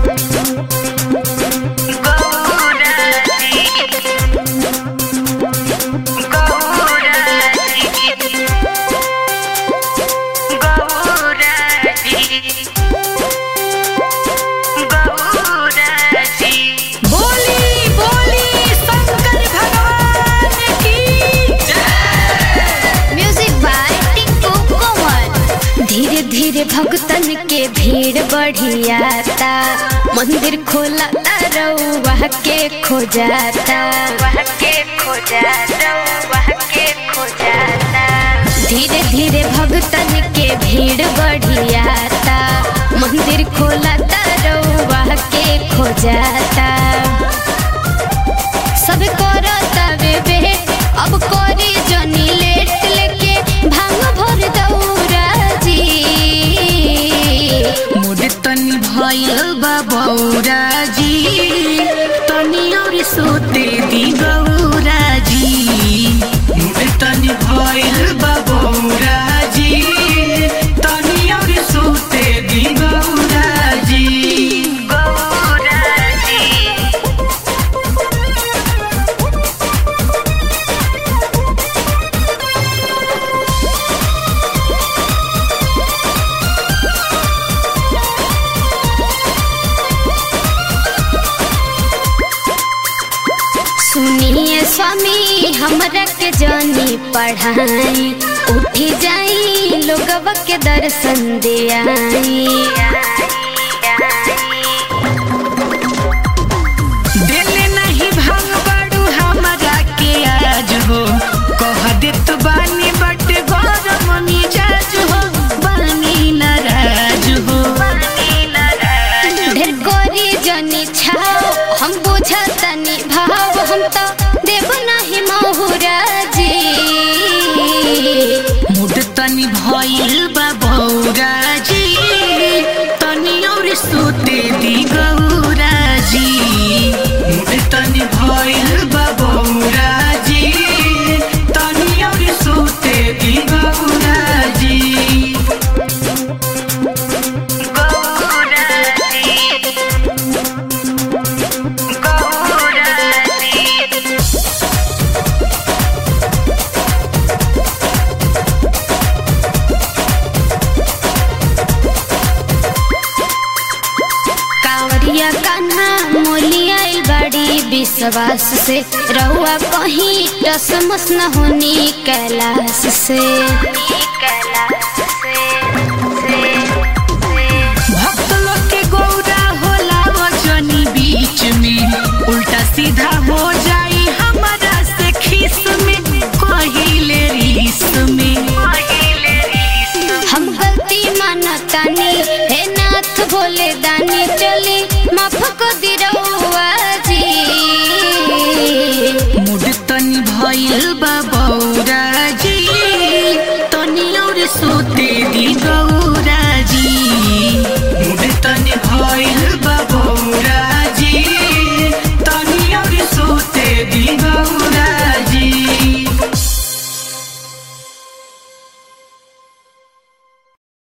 बोली बोली शंकर भगवान की म्यूजिक बाय टिंकू कोमल धीरे धीरे भक्तन के भीड़ बढ़ियाता मंदिर खोला रउआ के खो जाता के खो जाता के खो जाता धीरे धीरे भक्तन के भीड़ बढ़ियाता मंदिर खोला रउआ के खो जाता सब करता वे वेट अब करी जनी लेट लेके भांग भर दौरा जी मुड तनी भइल बा बौरा जी तनी और सोते दी गौरा जी मुड तनी भइल बा बौरा जी तनी और सोते दी गौरा जी गौरा जी सुनिए स्वामी हमरा के जनी पढ़ाई उठी जाई लोगवा के दर्शन दे आई दिल नहीं भांग बड़ू हमरा के आज हो कह देत बानी बट गरम मिजाज हो बानी नाराज हो ढेर कोरी जनी छाओ हम बुझतनी भाव हम तो देव नहीं महुरा जी मुड तनी भइल बा बौरा जी तनी और सोते दी गौरा जी मुड तनी भइल बा बौरा जी तनी और सोते दी गौरा जी गौरा जी गौरा जी कांवरिया कान्हा मोलिया बड़ी विश्वास से रहुआ कहीं टसमस न होनी कैलाश से कैलाश